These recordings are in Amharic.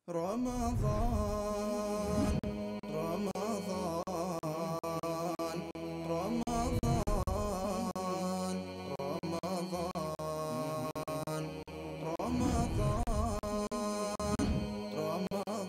رمضان رمضان رمضان رمضان رمضان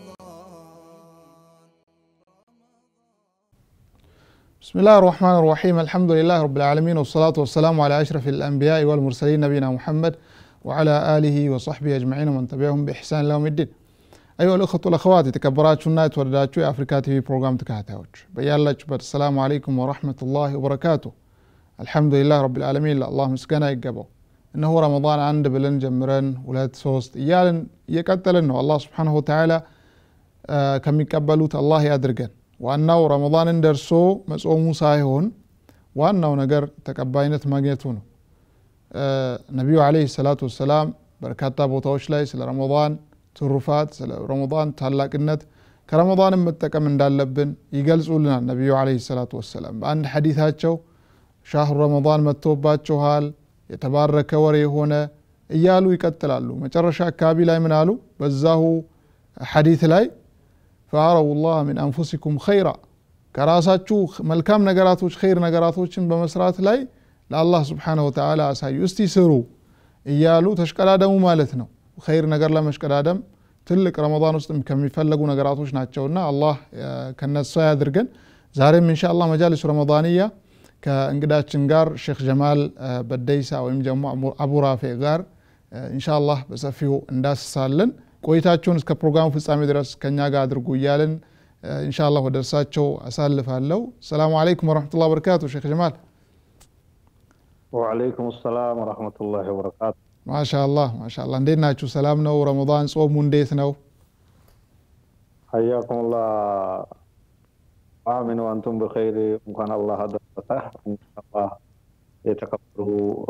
بسم الله الرحمن الرحيم الحمد لله رب العالمين والصلاة والسلام على أشرف الأنبياء والمرسلين نبينا محمد وعلى آله وصحبه أجمعين ومن تبعهم بإحسان إلى يوم الدين أيها الأخوة والأخوات የተከበራችሁና የተወደዳችሁ የአፍሪካ ቲቪ ፕሮግራም ተከታታዮች በያላችሁበት ሰላሙ አለይኩም ወረሕመቱላሂ ወበረካቱ አልሐምዱሊላህ ረብልዓለሚን ለአላህ ምስጋና ይገባው እነሆ ረመዳን አንድ ብለን ጀምረን ሁለት ሶስት እያልን እየቀጠልን ነው አላህ ስብሓንሁ ወተዓላ ከሚቀበሉት አላህ ያድርገን ዋናው ረመዳንን ደርሶ መጾሙ ሳይሆን ዋናው ነገር ተቀባይነት ማግኘቱ ነው ነቢዩ አለይሂ ሰላቱ ወሰላም በርካታ ቦታዎች ላይ ስለ ረመዳን ትሩፋት ስለ ረመዳን ታላቅነት ከረመዳንም መጠቀም እንዳለብን ይገልጹልናል ነቢዩ አለይሂ ሰላቱ ወሰላም በአንድ ሐዲታቸው ሻህሩ ረመዳን መጥቶባችኋል የተባረከ ወር የሆነ እያሉ ይቀጥላሉ መጨረሻ አካባቢ ላይ ምን አሉ በዛሁ ሐዲት ላይ ፈአረው ላህ ሚን አንፉሲኩም ኸይራ ከራሳችሁ መልካም ነገራቶች ኸይር ነገራቶችን በመስራት ላይ ለአላህ ስብሓነሁ ወተዓላ አሳዩ እስቲ ስሩ እያሉ ተሽቀዳደሙ ማለት ነው ኸይር ነገር ለመሽቀዳደም ትልቅ ረመዳን ውስጥ ከሚፈለጉ ነገራቶች ናቸውና አላህ ከነሳ ያድርገን ዛሬም እንሻ አላህ መጃሊሱ ረመዳንያ ከእንግዳችን ጋር ሼክ ጀማል በደይሳ ወይም ደግሞ አቡ ራፌ ጋር እንሻ አላህ በሰፊው እንዳስሳለን ቆይታችሁን እስከ ፕሮግራሙ ፍጻሜ ድረስ ከኛ ጋር አድርጉ እያልን እንሻ አላህ ወደ እርሳቸው አሳልፋለሁ ሰላሙ አለይኩም ወረሕመቱላህ በረካቱ ሼክ ጀማል ወዓለይኩም ሰላም ወረሕመቱላሂ ወበረካቱ ማሻአላህ ማሻአላህ እንዴት ናችሁ ሰላም ነው ረመዳን ጾሙ እንዴት ነው ሐያኩሙላህ አሚን ወአንቱም በኸይር እንኳን አላህ አደረሰ አላህ የተከበሩ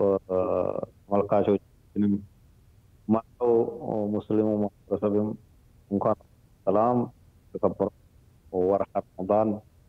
ተመልካቾችንም ማለው ሙስሊሙ ማህበረሰብም እንኳን ሰላም የተከበሩ ወርሃ ረመዳን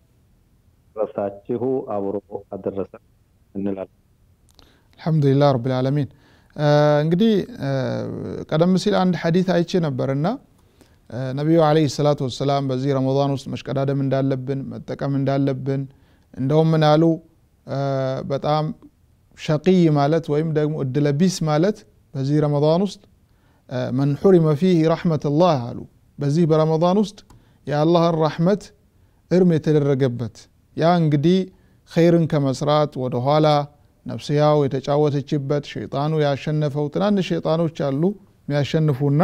ረሳችሁ አብሮ አደረሰ እንላለን አልሐምዱሊላህ ረብልዓለሚን እንግዲህ ቀደም ሲል አንድ ሐዲት አይቼ ነበርና ነቢዩ አለይሂ ሰላቱ ወሰላም በዚህ ረመዳን ውስጥ መሽቀዳደም እንዳለብን መጠቀም እንዳለብን እንደውም ምን አሉ በጣም ሸቂይ ማለት ወይም ደግሞ እድለቢስ ማለት በዚህ ረመዳን ውስጥ መን ሑሪመ ፊህ ረሕመትላህ አሉ በዚህ በረመዳን ውስጥ የአላህን ራሕመት እርም የተደረገበት ያ እንግዲህ ኸይርን ከመስራት ወደኋላ ነፍስያው የተጫወተችበት ሸይጣኑ ያሸነፈው ትናንሽ ሸይጣኖች አሉ የሚያሸንፉና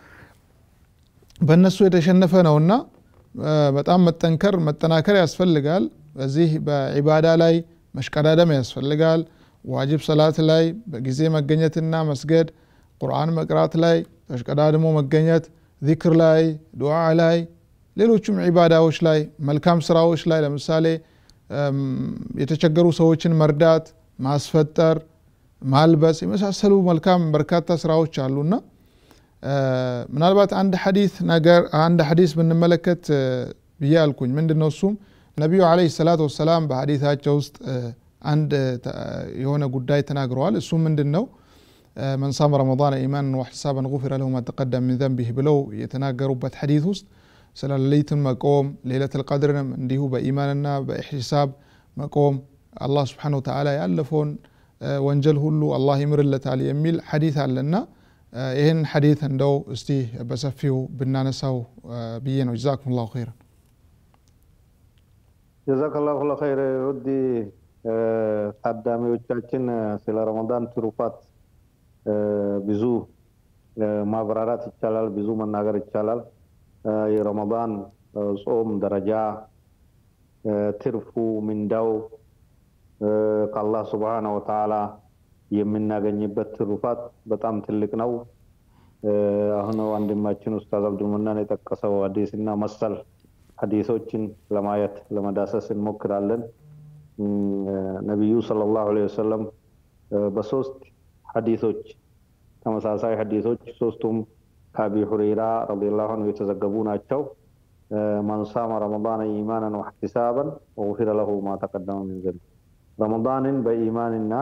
በእነሱ የተሸነፈ ነውና በጣም መጠንከር መጠናከር ያስፈልጋል በዚህ በዒባዳ ላይ መሽቀዳደም ያስፈልጋል ዋጅብ ሰላት ላይ በጊዜ መገኘትና መስገድ ቁርአን መቅራት ላይ ተሽቀዳድሞ መገኘት ዚክር ላይ ዱዓ ላይ ሌሎችም ዒባዳዎች ላይ መልካም ስራዎች ላይ ለምሳሌ የተቸገሩ ሰዎችን መርዳት ማስፈጠር ማልበስ የመሳሰሉ መልካም በርካታ ስራዎች አሉና ምናልባት አንድ ሐዲስ ነገር አንድ ሐዲስ ብንመለከት ብዬ አልኩኝ ምንድን ነው እሱም ነቢዩ አለይሂ ሰላቱ ወሰላም በሐዲታቸው ውስጥ አንድ የሆነ ጉዳይ ተናግረዋል እሱም ምንድን ነው መን ሳመ ረመዳን ኢማንን ወሕቲሳበን ጉፊረ ለሁ ማ ተቀደም ሚን ዘንቢህ ብለው የተናገሩበት ሐዲት ውስጥ ስለ ሌሊትን መቆም ሌለት ልቀድርንም እንዲሁ በኢማንና በኢሕቲሳብ መቆም አላህ ስብሓን ወተዓላ ያለፈውን ወንጀል ሁሉ አላህ ይምርለታል የሚል ሐዲት አለና ይህን ሐዲት እንደው እስቲ በሰፊው ብናነሳው ብዬ ነው ጀዛኩም ላሁ ኸይረን ጀዛከላሁ ለኸይር ውድ ታዳሚዎቻችን ስለ ረመዳን ትሩፋት ብዙ ማብራራት ይቻላል ብዙ መናገር ይቻላል የረመዳን ጾም ደረጃ ትርፉ ምንዳው ከአላህ ስብሓነ ወተዓላ የምናገኝበት ትሩፋት በጣም ትልቅ ነው አሁን ወንድማችን ኡስታዝ አብዱልመናን የጠቀሰው ሀዲስ እና መሰል ሀዲሶችን ለማየት ለመዳሰስ እንሞክራለን ነቢዩ ሰለላሁ ዐለይሂ ወሰለም በሶስት ሀዲሶች ተመሳሳይ ሀዲሶች ሶስቱም ከአቢ ሁረይራ ረዲየላሁ ዐንሁ የተዘገቡ ናቸው መን ሳመ ረመዳን ኢማናን ወሕቲሳበን ወጉፊረ ለሁ ማ ተቀደመ ሚን ዘንብ ረመዳንን በኢማንና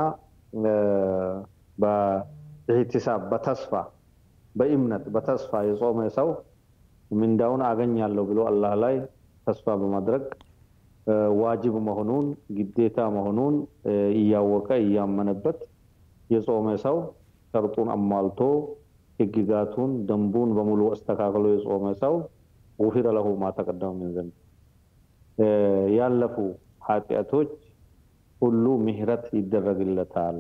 በኢህቲሳብ በተስፋ በእምነት በተስፋ የጾመ ሰው ምንዳውን አገኛለሁ ብሎ አላህ ላይ ተስፋ በማድረግ ዋጅብ መሆኑን ግዴታ መሆኑን እያወቀ እያመነበት የጾመ ሰው ሸርጡን አሟልቶ ህግጋቱን ደንቡን በሙሉ አስተካክሎ የጾመ ሰው ውፊረ ለሁ ማ ተቀደመ ምን ዘንብ ያለፉ ኃጢአቶች ሁሉ ምህረት ይደረግለታል።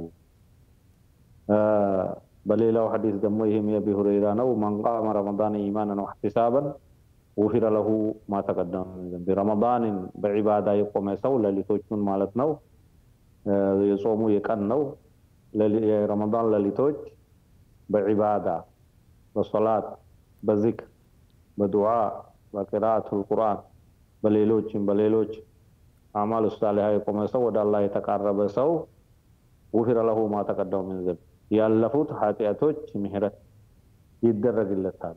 በሌላው ሐዲስ ደግሞ ይህም የአቢ ሁረይራ ነው። መን ቃመ ረመዳን ኢማናን ወሕቲሳበን ውፊረ ለሁ ማ ተቀደመ ምን ዘንብ። ረመዳንን በዒባዳ የቆመ ሰው ሌሊቶቹን ማለት ነው። የጾሙ የቀን ነው። የረመዳን ሌሊቶች በዒባዳ በሶላት በዚክር በዱዓ በቅራአቱል ቁርአን በሌሎችም በሌሎች አማል ሳሊሃ የቆመ ሰው ወደ አላህ የተቃረበ ሰው ውፊረ ለሁ ማ ተቀደመ ምን ዘንብ ያለፉት ኃጢአቶች ምህረት ይደረግለታል።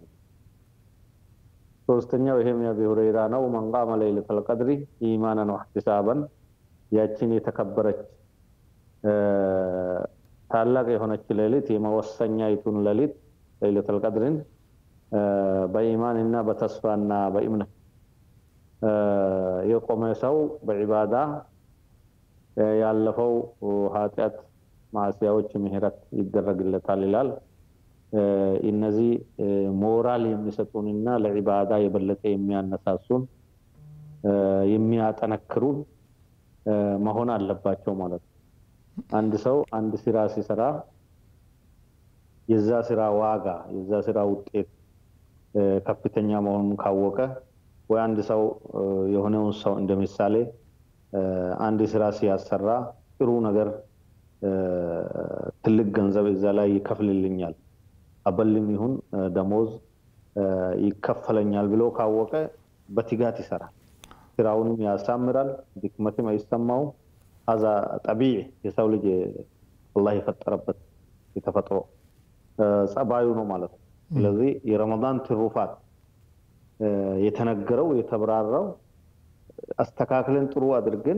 ሶስተኛው ይሄም የአቢ ሁረይራ ነው። መን ቃመ ለይለተል ቀድሪ ኢማናን ወሕቲሳበን ያችን የተከበረች ታላቅ የሆነች ሌሊት የመወሰኛይቱን ሌሊት ለይለተል ቀድርን በኢማን እና በተስፋና በእምነት የቆመ ሰው በዒባዳ ያለፈው ኃጢአት ማዕሲያዎች ምህረት ይደረግለታል ይላል። እነዚህ ሞራል የሚሰጡንና ለዒባዳ የበለጠ የሚያነሳሱን የሚያጠነክሩን መሆን አለባቸው ማለት ነው። አንድ ሰው አንድ ስራ ሲሰራ የዛ ስራ ዋጋ የዛ ስራ ውጤት ከፍተኛ መሆኑን ካወቀ ወይ አንድ ሰው የሆነውን ሰው እንደ ምሳሌ አንድ ስራ ሲያሰራ ጥሩ ነገር ትልቅ ገንዘብ እዛ ላይ ይከፍልልኛል፣ አበልም ይሁን ደሞዝ ይከፈለኛል ብሎ ካወቀ በትጋት ይሰራል። ስራውንም ያሳምራል፣ ድክመትም አይሰማውም። ሀዛ ጠቢዕ የሰው ልጅ አላህ የፈጠረበት የተፈጥሮ ጸባዩ ነው ማለት ነው። ስለዚህ የረመዳን ትሩፋት የተነገረው የተብራራው አስተካክለን ጥሩ አድርገን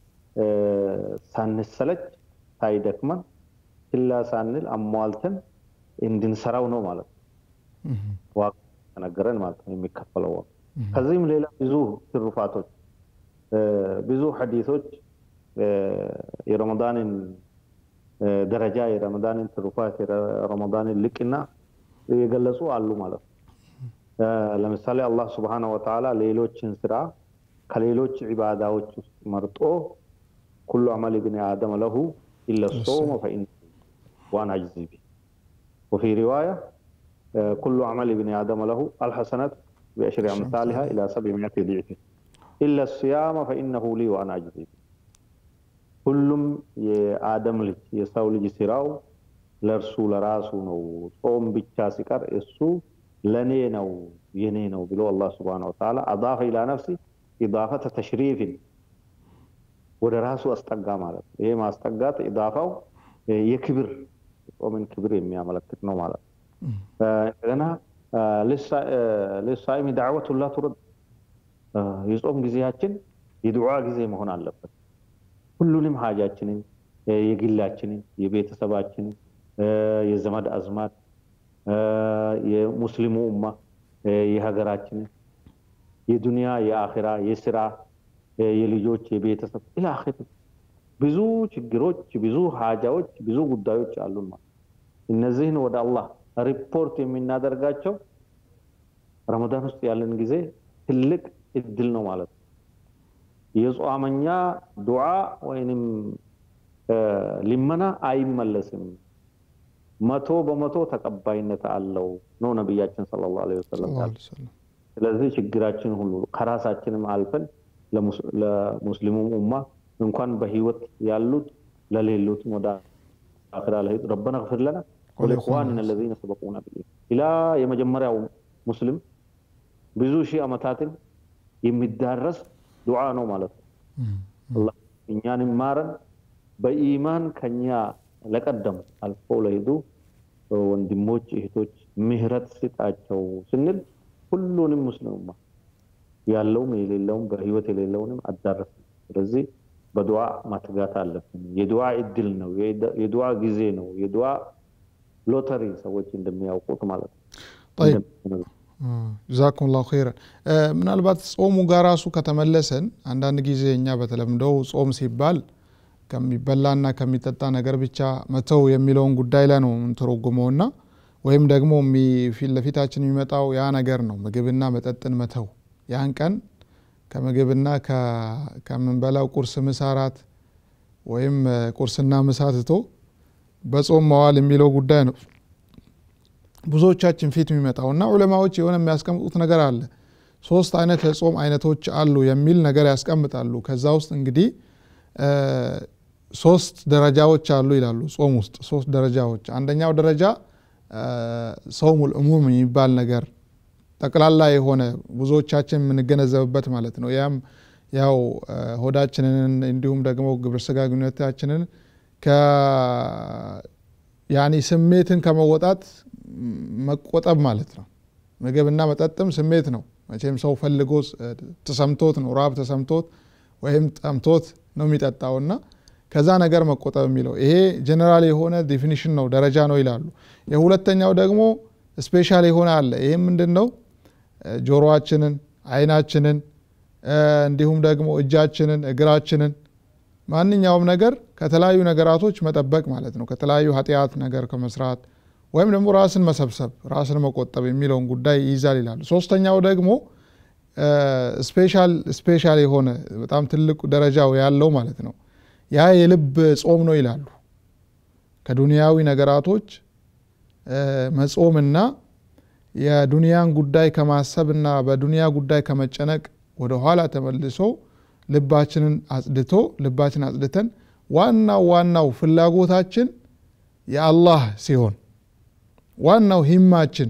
ሳንሰለች ሳይደክመን ችላ ሳንል አሟልተን እንድንሰራው ነው ማለት ነው። ዋጋ ተነገረን ማለት ነው የሚከፈለው ዋጋ። ከዚህም ሌላ ብዙ ትሩፋቶች ብዙ ሐዲሶች የረመዳንን ደረጃ የረመዳንን ትሩፋት የረመዳንን ልቅና የገለጹ አሉ ማለት ነው። ለምሳሌ አላህ ስብሓነ ወተዓላ ሌሎችን ስራ ከሌሎች ዒባዳዎች ውስጥ መርጦ ኩሉ አመል ብኒ አደም ለሁ ኢለ ሶመ ፈኢነ ዋና አጅዚ ቢ ወፊ ሪዋያ ኩሉ አመል ብኒ አደም ለሁ አልሐሰነት ቢአሽሪ አምሳሊሃ ኢላ ሰብዕ ሚአት ዲዕፍ ኢለ ሲያመ ፈኢነሁ ሊ ዋና አጅዚ ቢ ሁሉም የአደም ልጅ የሰው ልጅ ስራው ለእርሱ ለራሱ ነው። ጾም ብቻ ሲቀር እሱ ለኔ ነው የኔ ነው ብሎ አላህ ስብሐነ ወተዓላ አዳፈ ኢላ ነፍሲ ኢዳፈተ ተሽሪፍን ወደ ራሱ አስጠጋ ማለት ነው። ይሄ ማስጠጋት ኢዳፋው የክብር ጾምን ክብር የሚያመለክት ነው ማለት ነው። እንደገና ልሳኢሚ ዳዕወቱን ላ ቱረድ የጾም ጊዜያችን የዱዓ ጊዜ መሆን አለበት። ሁሉንም ሀጃችንን የግላችንን፣ የቤተሰባችንን፣ የዘመድ አዝማድ፣ የሙስሊሙ ኡማ፣ የሀገራችንን፣ የዱንያ፣ የአኺራ፣ የስራ፣ የልጆች፣ የቤተሰብ ኢላ አኺር ብዙ ችግሮች፣ ብዙ ሀጃዎች፣ ብዙ ጉዳዮች አሉን ማለት እነዚህን ወደ አላህ ሪፖርት የምናደርጋቸው ረመዳን ውስጥ ያለን ጊዜ ትልቅ እድል ነው ማለት ነው። የጿመኛ ዱዓ ወይንም ሊመና አይመለስም፣ መቶ በመቶ ተቀባይነት አለው ነው ነቢያችን ሰለላሁ ዐለይሂ ወሰለም። ስለዚህ ችግራችን ሁሉ ከራሳችንም አልፈን ለሙስሊሙ ኡማ እንኳን በህይወት ያሉት ለሌሉትም ወደ አኺራ ላይ ረበና ግፍር ለና ወለኢኽዋኒና الذين سبقونا بالإيمان ኢላ የመጀመሪያው ሙስሊም ብዙ ሺህ ዓመታትን የሚዳረስ ዱዓ ነው ማለት ነው። አላህ እኛን ማረን፣ በኢማን ከኛ ለቀደሙ አልፈው ለሄዱ ወንድሞች እህቶች ምህረት ስጣቸው ስንል ሁሉንም ሙስሊሙማ ያለውም የሌለውም በህይወት የሌለውንም አዳረስ። ስለዚህ በዱዓ ማትጋት አለብን። የዱዓ እድል ነው፣ የዱዓ ጊዜ ነው፣ የዱዓ ሎተሪ ሰዎች እንደሚያውቁት ማለት ነው። ጀዛኩም ላሁ ኸይረን። ምናልባት ጾሙ ጋር ራሱ ከተመለሰን አንዳንድ ጊዜ እኛ በተለምዶው ጾም ሲባል ከሚበላና ከሚጠጣ ነገር ብቻ መተው የሚለውን ጉዳይ ላይ ነው የምንተረጉመውና ወይም ደግሞ ፊት ለፊታችን የሚመጣው ያ ነገር ነው ምግብና መጠጥን መተው ያን ቀን ከምግብና ከምንበላው ቁርስ፣ ምሳ፣ ራት ወይም ቁርስና ምሳ ትቶ በጾም መዋል የሚለው ጉዳይ ነው ብዙዎቻችን ፊት የሚመጣውና ዑለማዎች የሆነ የሚያስቀምጡት ነገር አለ። ሶስት አይነት የጾም አይነቶች አሉ የሚል ነገር ያስቀምጣሉ። ከዛ ውስጥ እንግዲህ ሶስት ደረጃዎች አሉ ይላሉ። ጾም ውስጥ ሶስት ደረጃዎች። አንደኛው ደረጃ ሰውሙል ዑሙም የሚባል ነገር ጠቅላላ የሆነ ብዙዎቻችን የምንገነዘብበት ማለት ነው። ያም ያው ሆዳችንን እንዲሁም ደግሞ ግብረ ስጋ ግንኙነታችንን ያኒ ስሜትን ከመወጣት መቆጠብ ማለት ነው። ምግብና መጠጥም ስሜት ነው። መቼም ሰው ፈልጎ ተሰምቶት ነው ራብ ተሰምቶት ወይም ጠምቶት ነው የሚጠጣውና ከዛ ነገር መቆጠብ የሚለው ይሄ ጀኔራል የሆነ ዴፊኒሽን ነው ደረጃ ነው ይላሉ። የሁለተኛው ደግሞ ስፔሻል የሆነ አለ። ይህም ምንድን ነው? ጆሮአችንን፣ አይናችንን እንዲሁም ደግሞ እጃችንን፣ እግራችንን ማንኛውም ነገር ከተለያዩ ነገራቶች መጠበቅ ማለት ነው። ከተለያዩ ኃጢአት ነገር ከመስራት ወይም ደግሞ ራስን መሰብሰብ ራስን መቆጠብ የሚለውን ጉዳይ ይይዛል ይላሉ። ሶስተኛው ደግሞ ስፔሻል ስፔሻል የሆነ በጣም ትልቅ ደረጃው ያለው ማለት ነው። ያ የልብ ጾም ነው ይላሉ። ከዱንያዊ ነገራቶች መጾምና የዱንያን ጉዳይ ከማሰብና በዱንያ ጉዳይ ከመጨነቅ ወደ ኋላ ተመልሶ ልባችንን አጽድቶ ልባችን አጽድተን ዋናው ዋናው ፍላጎታችን የአላህ ሲሆን ዋናው ሂማችን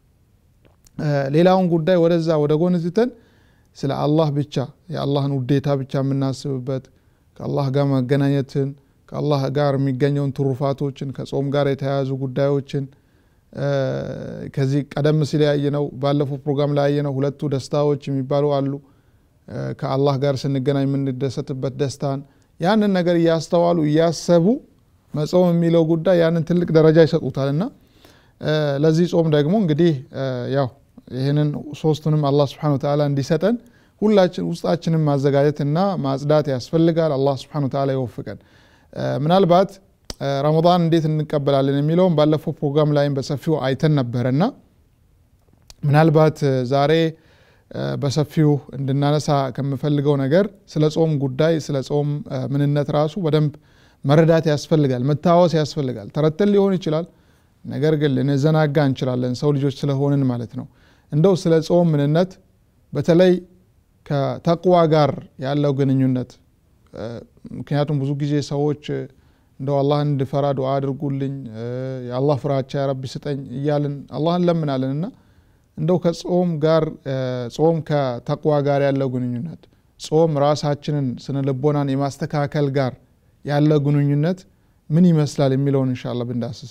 ሌላውን ጉዳይ ወደዛ ወደ ጎን ትተን ስለ አላህ ብቻ የአላህን ውዴታ ብቻ የምናስብበት ከአላህ ጋር መገናኘትን ከአላህ ጋር የሚገኘውን ትሩፋቶችን ከጾም ጋር የተያያዙ ጉዳዮችን ከዚህ ቀደም ሲል ያየነው ባለፈው ፕሮግራም ላይ ያየነው ሁለቱ ደስታዎች የሚባሉ አሉ። ከአላህ ጋር ስንገናኝ የምንደሰትበት ደስታን ያንን ነገር እያስተዋሉ እያሰቡ መጾም የሚለው ጉዳይ ያንን ትልቅ ደረጃ ይሰጡታል እና ለዚህ ጾም ደግሞ እንግዲህ ያው ይህንን ሶስቱንም አላህ ስብሐነ ወተዓላ እንዲሰጠን ሁላችን ውስጣችንን ማዘጋጀት እና ማጽዳት ያስፈልጋል። አላህ ስብሐነ ወተዓላ ይወፍቀን። ምናልባት ረመዳን እንዴት እንቀበላለን የሚለውም ባለፈው ፕሮግራም ላይም በሰፊው አይተን ነበረና ምናልባት ዛሬ በሰፊው እንድናነሳ ከምፈልገው ነገር ስለ ጾም ጉዳይ ስለ ጾም ምንነት ራሱ በደንብ መረዳት ያስፈልጋል፣ መታወስ ያስፈልጋል። ተረተን ሊሆን ይችላል፣ ነገር ግን ልንዘናጋ እንችላለን፣ ሰው ልጆች ስለሆንን ማለት ነው። እንደው ስለ ጾም ምንነት በተለይ ከተቅዋ ጋር ያለው ግንኙነት ምክንያቱም ብዙ ጊዜ ሰዎች እንደው አላህን እንድፈራ ዱዓ አድርጉልኝ የአላህ ፍራቻ ያረቢ ስጠኝ እያልን አላህን ለምናለን እና እንደው ከጾም ጋር ጾም ከተቅዋ ጋር ያለው ግንኙነት ጾም ራሳችንን ስነ ልቦናን የማስተካከል ጋር ያለው ግንኙነት ምን ይመስላል የሚለውን እንሻላ ብንዳስስ።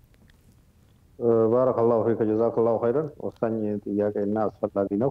ባረከላሁ ፊከ ጀዛከላሁ ኸይረን። ወሳኝ ጥያቄ እና አስፈላጊ ነው።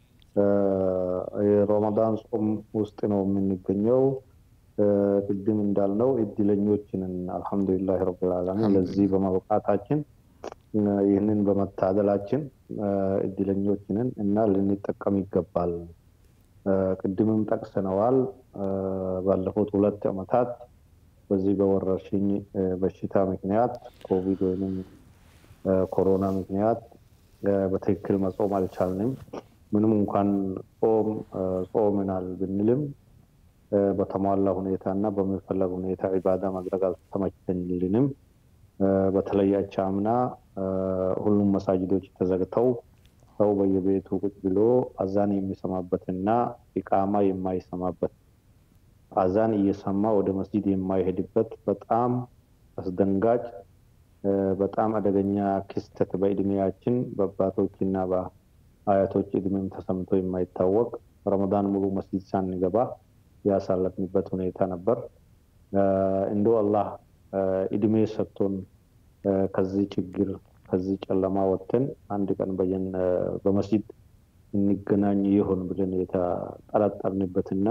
የረመዳን ጾም ውስጥ ነው የምንገኘው። ቅድም እንዳልነው እድለኞችንን አልሐምዱሊላህ ረብል ዓለሚን ለዚህ በማብቃታችን ይህንን በመታደላችን እድለኞችንን እና ልንጠቀም ይገባል። ቅድምም ጠቅሰነዋል። ባለፉት ሁለት ዓመታት በዚህ በወረርሽኝ በሽታ ምክንያት ኮቪድ ወይም ኮሮና ምክንያት በትክክል መጾም አልቻልንም። ምንም እንኳን ጾም ጾምናል ብንልም በተሟላ ሁኔታ እና በሚፈለግ ሁኔታ ዒባዳ ማድረግ አልተመቸልንም። በተለይ አቻምና ሁሉም መሳጅዶች ተዘግተው ሰው በየቤቱ ቁጭ ብሎ አዛን የሚሰማበትና ኢቃማ የማይሰማበት አዛን እየሰማ ወደ መስጂድ የማይሄድበት በጣም አስደንጋጭ በጣም አደገኛ ክስተት በእድሜያችን በአባቶችና በአያቶች እድሜም ተሰምቶ የማይታወቅ ረመዳን ሙሉ መስጂድ ሳንገባ ያሳለፍንበት ሁኔታ ነበር። እንዶ አላህ እድሜ ሰጥቶን ከዚህ ችግር ከዚህ ጨለማ ወጥተን አንድ ቀን በየን በመስጂድ እንገናኝ ይሆን ብለን የተጠረጠርንበትና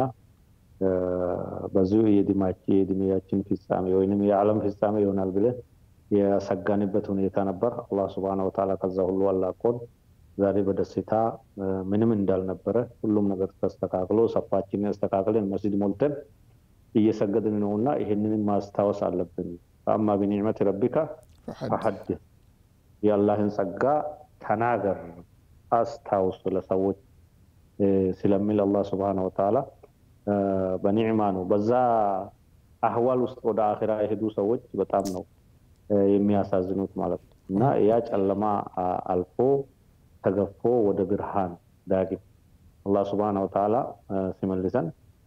በዚሁ የእድሜያችን ፍጻሜ ወይም የዓለም ፍጻሜ ይሆናል ብለን የሰጋንበት ሁኔታ ነበር። አላህ ስብሐነ ወተዓላ ከዛ ሁሉ አላቆን ዛሬ በደስታ ምንም እንዳልነበረ ሁሉም ነገር ተስተካክሎ ሰፋችንን አስተካክለን መስጅድ ሞልተን እየሰገድን ነው እና ይህንንም ማስታወስ አለብን። ፈአማ ቢኒዕመት ረቢካ ፈሐድስ የአላህን ጸጋ ተናገር አስታውስ ለሰዎች ስለሚል አላህ ስብሐነ ወተዓላ በኒዕማ ነው። በዛ አህዋል ውስጥ ወደ አኺራ የሄዱ ሰዎች በጣም ነው የሚያሳዝኑት ማለት ነው እና ያ ጨለማ አልፎ ተገፎ ወደ ብርሃን ዳግም አላህ ስብሐነ ወተዓላ ሲመልሰን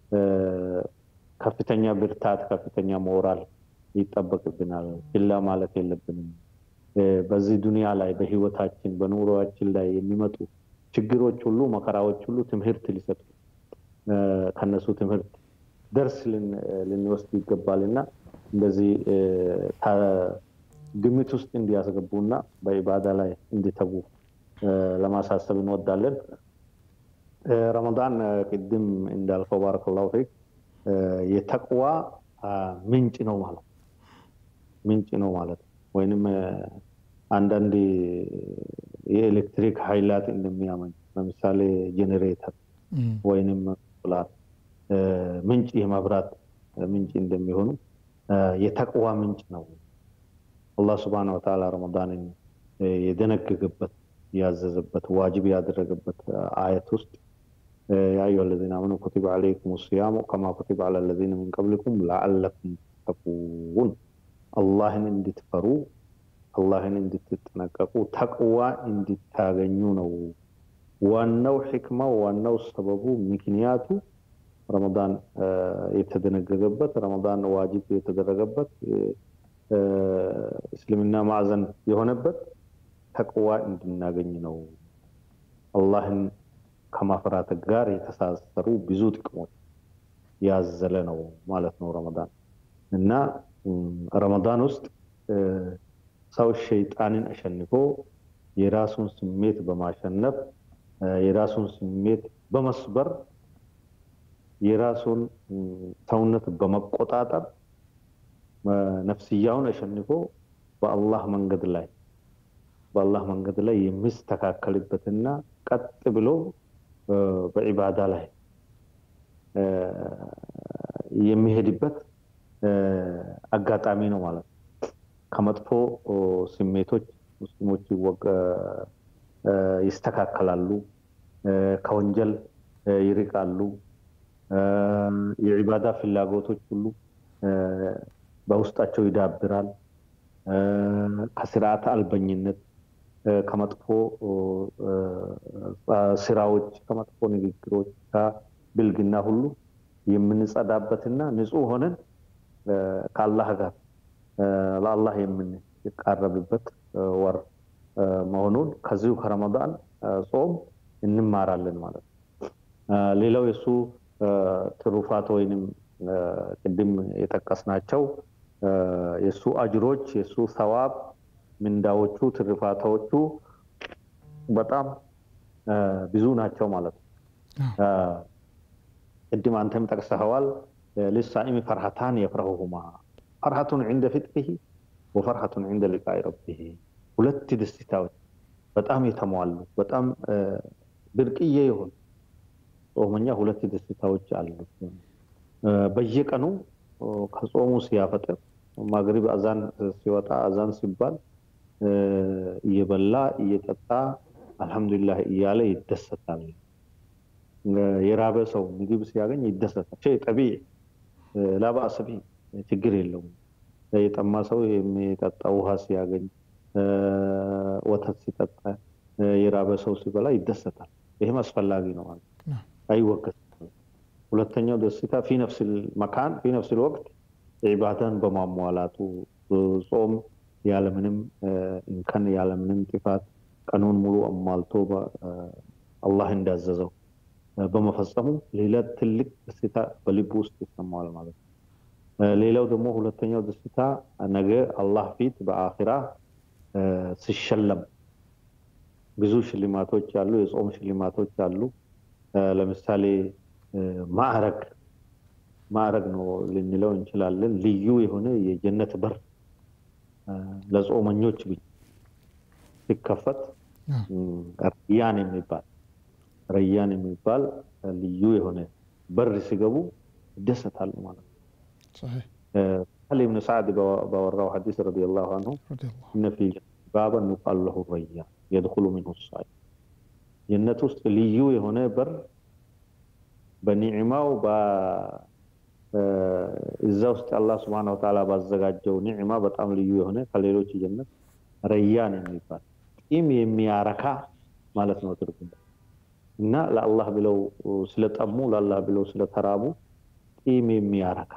ከፍተኛ ብርታት፣ ከፍተኛ ሞራል ይጠበቅብናል። ችላ ማለት የለብንም። በዚህ ዱንያ ላይ በህይወታችን በኑሮችን ላይ የሚመጡ ችግሮች ሁሉ መከራዎች ሁሉ ትምህርት ሊሰጡ ከነሱ ትምህርት ደርስ ልንወስድ ይገባል እና እንደዚህ ግምት ውስጥ እንዲያስገቡና በኢባዳ ላይ እንዲተጉ ለማሳሰብ እንወዳለን። ረመዳን ቅድም እንዳልከው ባረከላሁ ፊክ የተቅዋ ምንጭ ነው ማለት ምንጭ ነው ማለት ወይንም አንዳንድ የኤሌክትሪክ ኃይላት እንደሚያመኝ ለምሳሌ ጄኔሬተር ወይንም ሶላር ምንጭ የመብራት ምንጭ እንደሚሆኑ የተቅዋ ምንጭ ነው። አላህ ስብሐነ ወተዓላ ረመዳንን የደነገገበት ያዘዘበት ዋጅብ ያደረገበት አየት ውስጥ ያ አዩሀ ለዚነ አመኑ ኩቲበ ዐለይኩም ሲያሙ ከማ ኩቲበ ዐለ ለዚነ ሚን ቀብሊኩም ለዐለኩም ተተቁን አላህን እንድትፈሩ አላህን እንድትጠነቀቁ ተቅዋ እንድታገኙ ነው። ዋናው ሕክማው ዋናው ሰበቡ ምክንያቱ ረመዳን የተደነገገበት ረመዳን ዋጅብ የተደረገበት እስልምና ማዕዘን የሆነበት ተቅዋ እንድናገኝ ነው። አላህን ከማፍራት ጋር የተሳሰሩ ብዙ ጥቅሞች ያዘለ ነው ማለት ነው ረመዳን እና ረመዳን ውስጥ ሰው ሸይጣንን አሸንፎ የራሱን ስሜት በማሸነፍ የራሱን ስሜት በመስበር የራሱን ሰውነት በመቆጣጠር ነፍስያውን አሸንፎ በአላህ መንገድ ላይ በአላህ መንገድ ላይ የሚስተካከልበትና ቀጥ ብሎ በዒባዳ ላይ የሚሄድበት አጋጣሚ ነው ማለት ነው። ከመጥፎ ስሜቶች ሙስሊሞች ይስተካከላሉ፣ ከወንጀል ይርቃሉ፣ የዒባዳ ፍላጎቶች ሁሉ በውስጣቸው ይዳብራል። ከስርዓተ አልበኝነት፣ ከመጥፎ ስራዎች፣ ከመጥፎ ንግግሮች፣ ከብልግና ሁሉ የምንጸዳበትና ንጹህ ሆነን ከአላህ ጋር ለአላህ የምንቃረብበት ወር መሆኑን ከዚሁ ከረመዳን ጾም እንማራለን ማለት ነው። ሌላው የእሱ ትሩፋት ወይንም ቅድም የጠቀስናቸው የእሱ አጅሮች የእሱ ሰዋብ ምንዳዎቹ ትርፋታዎቹ በጣም ብዙ ናቸው ማለት ነው። ቅድም አንተም ጠቅሰኸዋል። ልሳኢሚ ፈርሃታን የፍረሁሁማ ፈርሃቱን ዕንደ ፍጥሪሂ ወፈርሃቱን ዕንደ ሊቃኢ ረቢሂ ሁለት ደስታዎች በጣም የተሟሉ በጣም ብርቅዬ የሆኑ ጾመኛ ሁለት ደስታዎች አሉት። በየቀኑ ከጾሙ ሲያፈጥር ማግሪብ አዛን ሲወጣ አዛን ሲባል እየበላ እየጠጣ አልሐምዱሊላህ እያለ ይደሰታል። የራበ ሰው ምግብ ሲያገኝ ይደሰታል። ሸይ ጠቢዕ ላባእስ ቢህ ችግር የለውም። የጠማ ሰው የሚጠጣ ውሃ ሲያገኝ፣ ወተት ሲጠጣ፣ የራበ ሰው ሲበላ ይደሰታል። ይህም አስፈላጊ ነው ማለት አይወገዝም። ሁለተኛው ደስታ ፊ ነፍስ መካን ፊ ነፍስ ወቅት ዒባዳን በማሟላቱ ጾም ያለምንም እንከን ያለምንም ጥፋት ቀኑን ሙሉ አሟልቶ አላህ እንዳዘዘው በመፈጸሙ ሌላ ትልቅ ደስታ በልቡ ውስጥ ይሰማዋል ማለት ነው። ሌላው ደግሞ ሁለተኛው ደስታ ነገ አላህ ፊት በአኺራ ሲሸለም ብዙ ሽልማቶች አሉ፣ የጾም ሽልማቶች አሉ። ለምሳሌ ማዕረግ ማዕረግ ነው ልንለው እንችላለን። ልዩ የሆነ የጀነት በር ለጾመኞች ብቻ ሲከፈት ረያን የሚባል ረያን የሚባል ልዩ የሆነ በር ሲገቡ ይደሰታሉ ማለት ነው። صحيح ሳህል ብን ሳዕድ ባወራው ሐዲስ ረዲየላሁ አንሁ رضي الله እነ ፊ ባበን ዩቃሉ ለሁ ረያን የድኹሉ ሚንሁ ሳኢም ጀነት ውስጥ ልዩ የሆነ በር በኒዕማው እዛ ውስጥ አላህ ስብሐነሁ ወተዓላ ባዘጋጀው ኒዕማ በጣም ልዩ የሆነ ከሌሎች ጀነት ረያን የሚባል ጢም የሚያረካ ማለት ነው ትርጉም እና ለአላህ ብለው ስለጠሙ ለአላህ ብለው ስለተራቡ ጢም የሚያረካ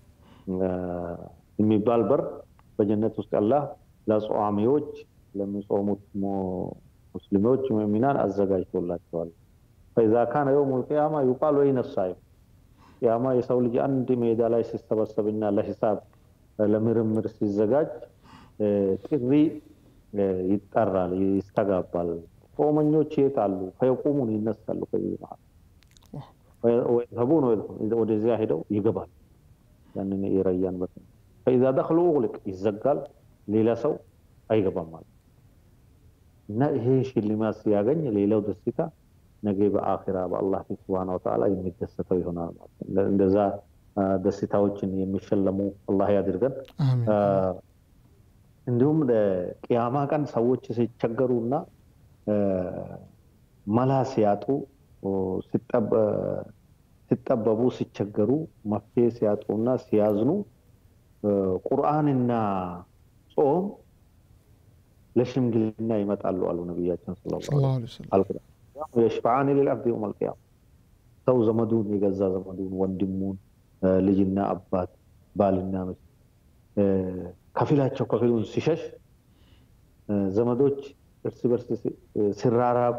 የሚባል በር በጀነት ውስጥ አላህ ለጿሚዎች ለሚጾሙት ሙስሊሞች ሙእሚናን አዘጋጅቶላቸዋል። ፈኢዛ ካነ የውሙል ቂያማ ዩቃሉ አይነ ሳኢም ቂያማ የሰው ልጅ አንድ ሜዳ ላይ ሲሰበሰብና ለሂሳብ ለምርምር ሲዘጋጅ ጥሪ ይጠራል፣ ይስተጋባል። ጾመኞች የት አሉ? ፈየቁሙን ይነሳሉ። ከዚህ መሀል ወይዘቡን ወደዚያ ሄደው ይገባል። ያንን የረያን በት ፈኢዛ ደኽሉ ኡግሊቅ ይዘጋል። ሌላ ሰው አይገባም ማለት እና ይሄ ሽልማት ሲያገኝ ሌላው ደስታ ነገ በአኺራ በአላህ ፊት ሱብሃነሁ ወተዓላ የሚደሰተው ይሆናል ማለት ነው። እንደዛ ደስታዎችን የሚሸለሙ አላህ ያድርገን። آمين እንዲሁም ቅያማ ቀን ሰዎች ሲቸገሩና መላ ሲያጡ ሲጠበቡ ሲቸገሩ መፍትሄ ሲያጡና ሲያዝኑ ቁርአንና ጾም ለሽምግልና ይመጣሉ አሉ ነቢያችን ሰለላሁ صلى الله عليه وسلم ዐለይሂ ወሰለም። የሽፈዓኒ ሊልዐብድ የውመል ቂያማ ሰው ዘመዱን የገዛ ዘመዱን ወንድሙን፣ ልጅና አባት፣ ባልና ሚስት ከፊላቸው ከፊሉን ሲሸሽ ዘመዶች እርስ በርስ ሲራራቁ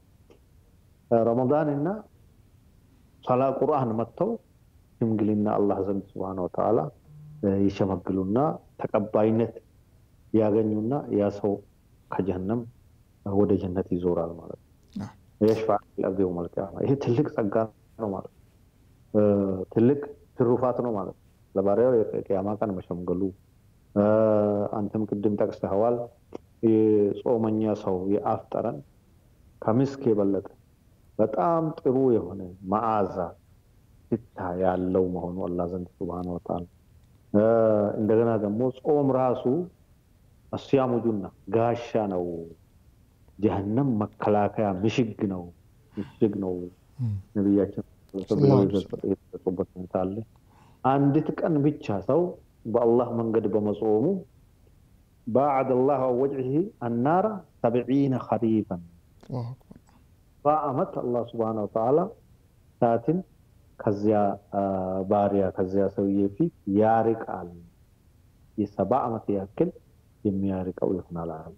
ረመዳን እና ሰላ ቁርአን መጥተው ሽምግልና አላህ ዘንድ ስብሐነ ወተዓላ ይሸመግሉና ተቀባይነት ያገኙና ያ ሰው ከጀሃነም ወደ ጀነት ይዞራል ማለት ነው። የሽፋዕ ለአብድ የውመል ቂያማ ይሄ ትልቅ ጸጋ ነው ማለት ነው። ትልቅ ትሩፋት ነው ማለት ነው። ለባሪያው የቅያማ ቀን መሸምገሉ አንተም ቅድም ጠቅሰኸዋል። የጾመኛ ሰው የአፍ ጠረን ከምስክ የበለጠ በጣም ጥሩ የሆነ መዓዛ ሽታ ያለው መሆኑ አላህ ዘንድ ሱብሃነ ወተዓላ እንደገና ደግሞ ጾም ራሱ አስያሙ ጁና ጋሻ ነው። ጀሀነም መከላከያ ምሽግ ነው ምሽግ ነው። ነቢያችን የገለጹበት ሁኔታ አለ። አንዲት ቀን ብቻ ሰው በአላህ መንገድ በመጾሙ ባዕድ አላህ ወጅህ አናራ ሰብዒነ ኸሪፈን الله أكبر በአመት አላህ ስብሐነ ወተዓላ ሰዓትን ከዚያ ባሪያ ከዚያ ሰውዬ ፊት ያርቃል። የሰባ ዓመት ያክል የሚያርቀው ይሆናል አለ።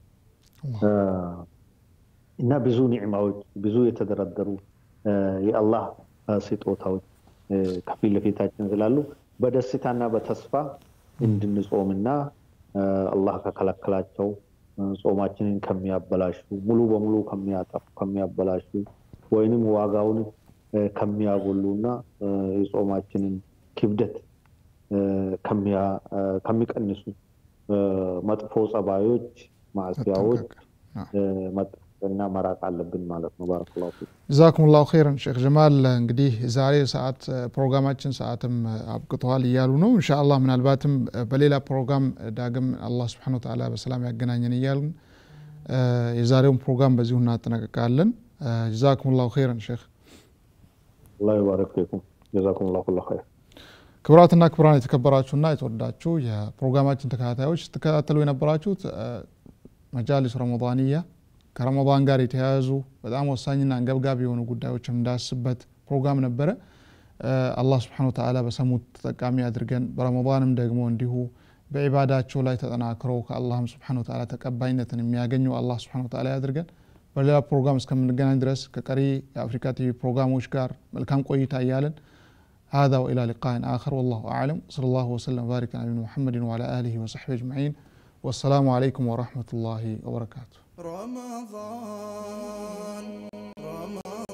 እና ብዙ ኒዕማዎች ብዙ የተደረደሩ የአላህ ስጦታዎች ከፊት ለፊታችን ስላሉ በደስታና በተስፋ እንድንጾምና አላህ ከከለከላቸው ጾማችንን ከሚያበላሹ ሙሉ በሙሉ ከሚያጠፉ ከሚያበላሹ ወይንም ዋጋውን ከሚያጎሉና የጾማችንን ክብደት ከሚቀንሱ መጥፎ ጸባዮች፣ ማዕስያዎች መጠንቀቅና መራቅ አለብን ማለት ነው። ባረከላሁ ፊክ። ጀዛኩም ላሁ ኸይረን ሼክ ጀማል። እንግዲህ ዛሬ ሰዓት ፕሮግራማችን ሰዓትም አብቅተዋል እያሉ ነው። ኢንሻአላህ ምናልባትም በሌላ ፕሮግራም ዳግም አላህ ስብሐነሁ ወተዓላ በሰላም ያገናኘን እያልን የዛሬውን ፕሮግራም በዚሁ እናጠናቀቃለን። ጀዛኩም ላሁ ኸይረን ሼክ። አላህ ይባረክ ፊኩም። ጀዛኩም ላሁ ኩለ ኸይር። ክቡራትና ክቡራን የተከበራችሁና የተወዳችሁ የፕሮግራማችን ተከታታዮች ስትከታተሉ የነበራችሁት መጃሊስ ረመዳንያ ከረመዳን ጋር የተያያዙ በጣም ወሳኝና አንገብጋቢ የሆኑ ጉዳዮችን እንዳስበት ፕሮግራም ነበረ። አላህ ስብሐነሁ ወተዓላ በሰሙት ተጠቃሚ አድርገን በረመዳንም ደግሞ እንዲሁ በዒባዳቸው ላይ ተጠናክረው ከአላህም ስብሐነሁ ወተዓላ ተቀባይነትን የሚያገኙ አላህ ስብሐነሁ ወተዓላ ያድርገን። በሌላ ፕሮግራም እስከምንገናኝ ድረስ ከቀሪ የአፍሪካ ቲቪ ፕሮግራሞች ጋር መልካም ቆይታ እያለን هذا وإلى لقاء آخر والله أعلم صلى الله وسلم وبارك على نبينا محمد وعلى آله وصحبه أجمعين والسلام عليكم ورحمة الله وبركاته رمضان رمضان